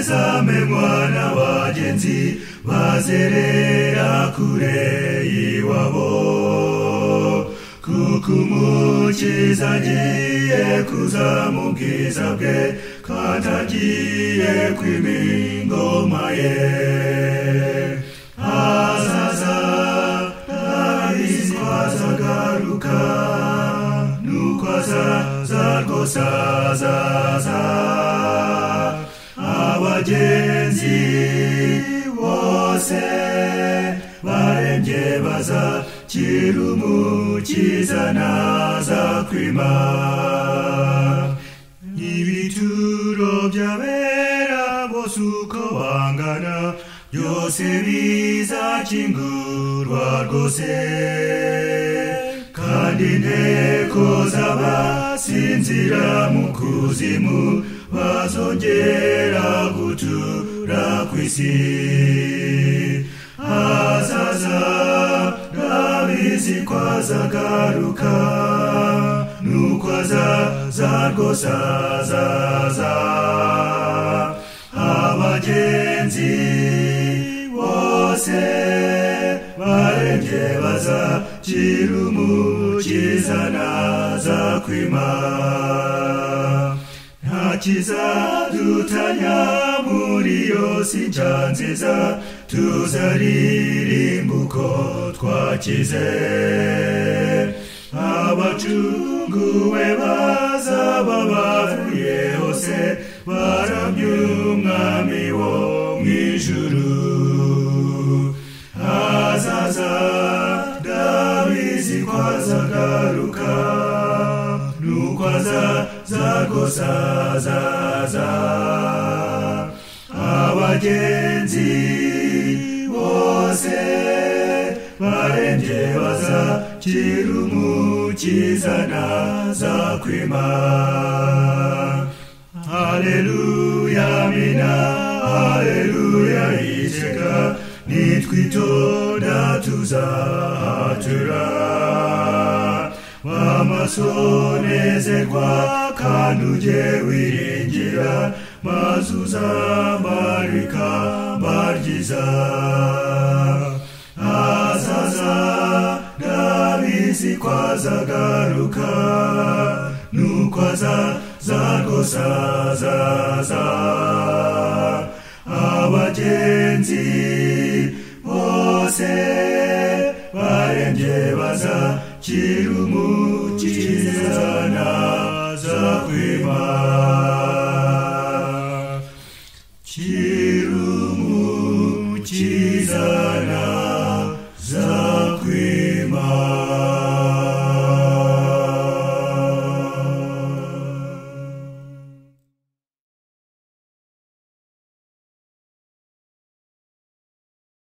Murame mwana wagenzi bazerera kure y'iwabo kuko umukiza agiye kuza mu bwiza bwe kandi agiye kwiba ingoma ye azaza ntabizwa azagaruka nuko azaza rwose azaza abagenzi bose barembye baza kira umukiza naza kwima ibituro by'abera bose uko bangana byose bizakingurwa rwose kandi inteko z'abasinzira mu kuzimu bazongera gutura ku isi azaza ndabizi ko azagaruka nuko azaza rwose azaza abagenzi bose barembye bazakira umukiza naza kwima ntakizadutanya muri yose inshya nziza tuzaririmba uko twakize abacunguwe bazaba bavuye hose baramye umwami wo mu ijuru azaza ndabizi ko azagaruka nukwaza zagosa zaza abagenzi bose barembye baza kira umukiza naza kwima haleluya mina haleluya iteka nitwitonda tuzatura amasonezerwa kandi ujye wiringira maze uzambara ikamba ryiza azaza ndabizi ko azagaruka nuko azaza rwose azaza abagenzi bose barembye baza kira umukiza naza kwima kira umukiza naza